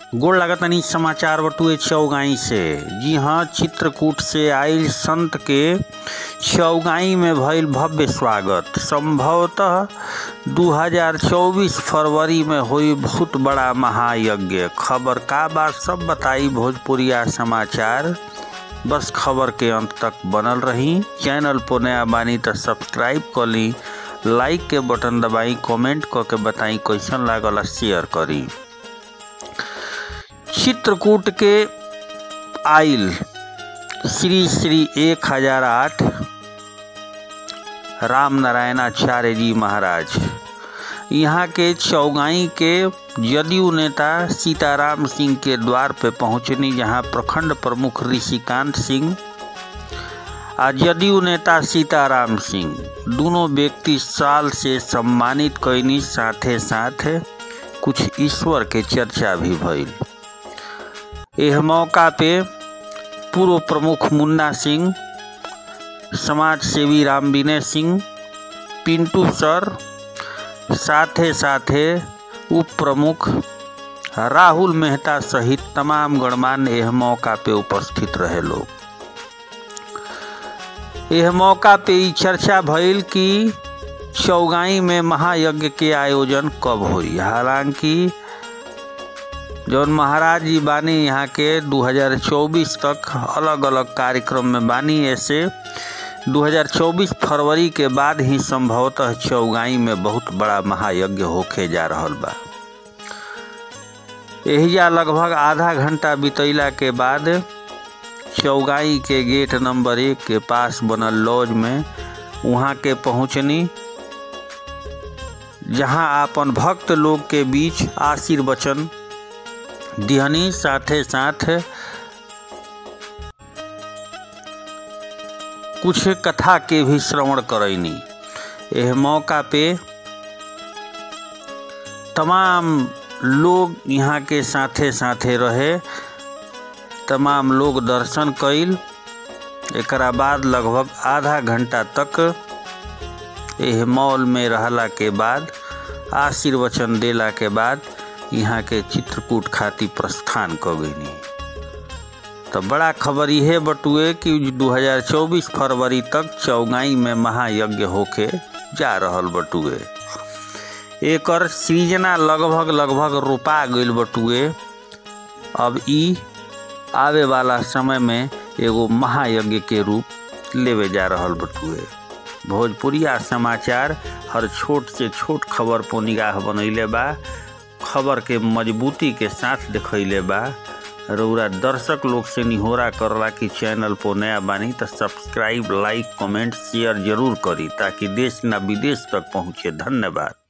गोड़ लागतनी समाचार बटुए चौगाई से जी हाँ चित्रकूट से आयल संत के चौगाई में भइल भव्य स्वागत संभवतः 2024 फरवरी में हुई बहुत बड़ा महायज्ञ खबर का बात सब बताई भोजपुरिया समाचार बस खबर के अंत तक बनल रही चैनल पर नया बानी तो सब्सक्राइब कर ली लाइक के बटन दबाई कमेंट करके बताई कैसन लागल शेयर करी चित्रकूट के आइल श्री श्री एक हजार आठ राम नारायणाचार्य जी महाराज यहाँ के चौगाई के जदयू नेता सीताराम सिंह के द्वार पे पहुँचनी जहाँ प्रखंड प्रमुख ऋषिकांत सिंह आ जदयू नेता सीताराम सिंह दोनों व्यक्ति साल से सम्मानित कैनी साथे साथ कुछ ईश्वर के चर्चा भी भइल यह मौका पे पूर्व प्रमुख मुन्ना सिंह समाज सेवी राम विनय सिंह पिंटू सर साथे साथे उप प्रमुख राहुल मेहता सहित तमाम गणमान्य यह मौका पे उपस्थित रहे लोग यह मौका पे ई चर्चा भइल कि चौगाई में महायज्ञ के आयोजन कब हुई हालांकि जौन महाराज जी बानी यहाँ के 2024 तक अलग अलग कार्यक्रम में बानी ऐसे 2024 फरवरी के बाद ही संभवतः चौगाई में बहुत बड़ा महायज्ञ होके जा रहल बा एहिजा लगभग आधा घंटा बितैला के बाद चौगाई के गेट नंबर एक के पास बनल लॉज में वहाँ के पहुँचनी जहाँ अपन भक्त लोग के बीच आशीर्वचन दिहनी साथे साथ कुछ कथा के भी श्रवण करैनी यह मौका पे तमाम लोग यहाँ के साथे साथे रहे तमाम लोग दर्शन कैल एकरा बाद लगभग आधा घंटा तक यह मॉल में रहला के बाद आशीर्वचन देला के बाद यहाँ के चित्रकूट खाती प्रस्थान क गईनी तो बड़ा खबर यह बटुए कि 2024 फरवरी तक चौगाई में महायज्ञ होके जा रहल बटुए एकर सृजना लगभग लगभग रोपा गईल बटुए अब ई आवे वाला समय में एगो महायज्ञ के रूप लेवे जा रहल बटुए भोजपुरिया समाचार हर छोट से छोट खबर पर निगाह बनैले बा खबर के मजबूती के साथ दिखैले बा रउरा दर्शक लोग से निहोरा करला कि चैनल पर नया बानी तो सब्सक्राइब लाइक कमेंट शेयर जरूर करी ताकि देश ना विदेश तक पहुँचे धन्यवाद